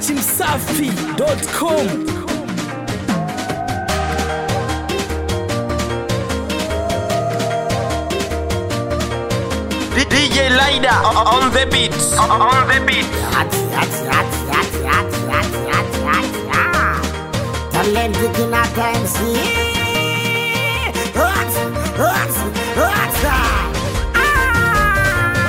dachimsafi.com DJ Lida on the beat. On the beat. Talenti kinaka MC Hot, hot, hot. Ah!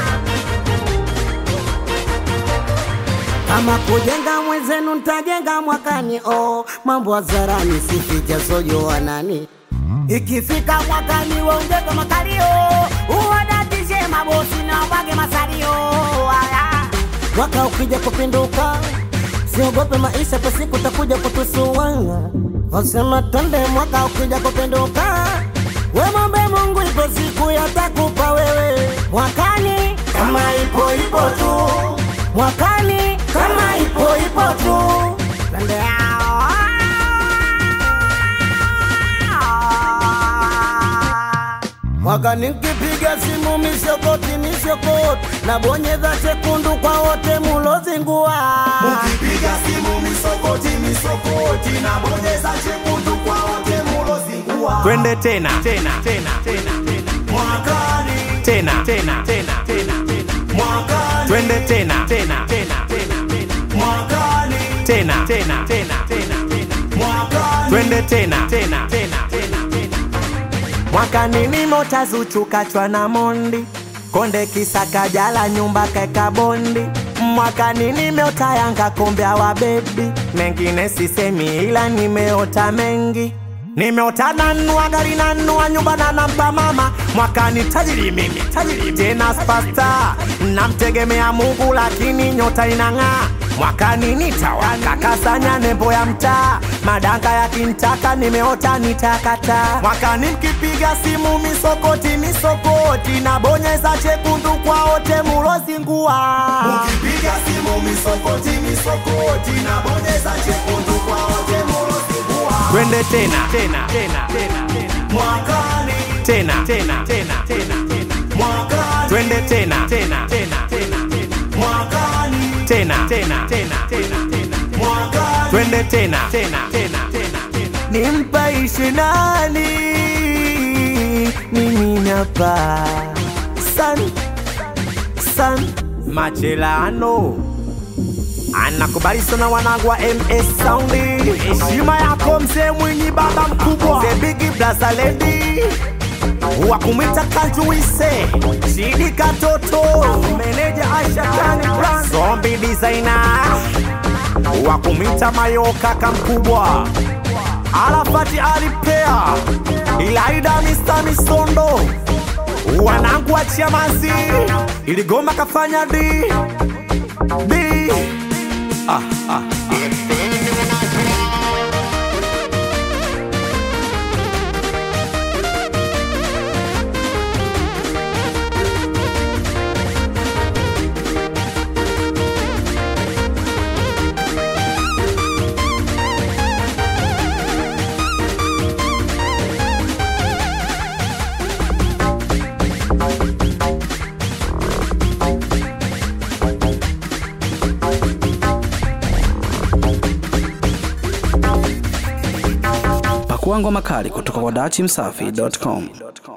Kama kujenga mwenzenu ntajenga mwakani oh, mambo hadharani sificha sojo nani ikifika mwakani waongeze makalio uwadatishe mabosi na wage masalio Aya. mwaka ukija kupinduka siogope maisha kwa siku takuja kutusuanga wasema tande mwaka ukija kupinduka wemombe mungu ipo siku yatakupa wewe mwakani kama ipo ipo tu mwakani kama ipo ipo tu Tande Mwaka nikipiga simu misokoti misokoti nabonyeza chekundu kwa wote mulozingua Ukipiga simu misokoti misokoti na bonyeza chekundu kwa wote mulozingua. Twende tena tena tena tena Mwakani, tena tena tena tena mwakani, Twende tena tena tena tena mwakani, tena tena tena tena mwakani. Twende tena tena tena tena mwakani nimo tazuchukachwa na mondi konde kisaka jala nyumba kaeka bondi mwakani nimeota yanga kombea wa bebi mengine sisemi ila nimeota mengi nimeota nanua gari nanua nyumba na nampa mama mwakani tajiri mimi tajiri tena spasta namtegemea mungu lakini nyota inang'aa mwakani nitawaka kasanya nembo ya mtaa madanga yakintaka nimeota nitakata mwakani mkipiga simu misokoti misokoti nabonyeza chekundu kwa wote mulozingua Ukipiga simu misokoti misokoti na bonyeza chekundu kwa wote mulozingua. Twende tena tena tena tena Mwakani, tena tena tena tena mwakani, Twende tena tena tena tena mwakani, tena tena tena tena mwakani. Twende tena tena tena tena nimpaishi nani mimi napa san san machelano anakubali sana wanangu wa ms saundi heshima yako mzee mwinyi baba mkubwa the big blaza lady wa kumwita kanjuise shidi katoto meneja aisha kani brand zombi designer wa kumwita mayoka kamkubwa Arafati alipea Ilaida Mr. Misondo wanangu wa Chamazi iligoma kafanya di di ah, ah. pakua ngoma kali kutoka kwa dachimsafi.com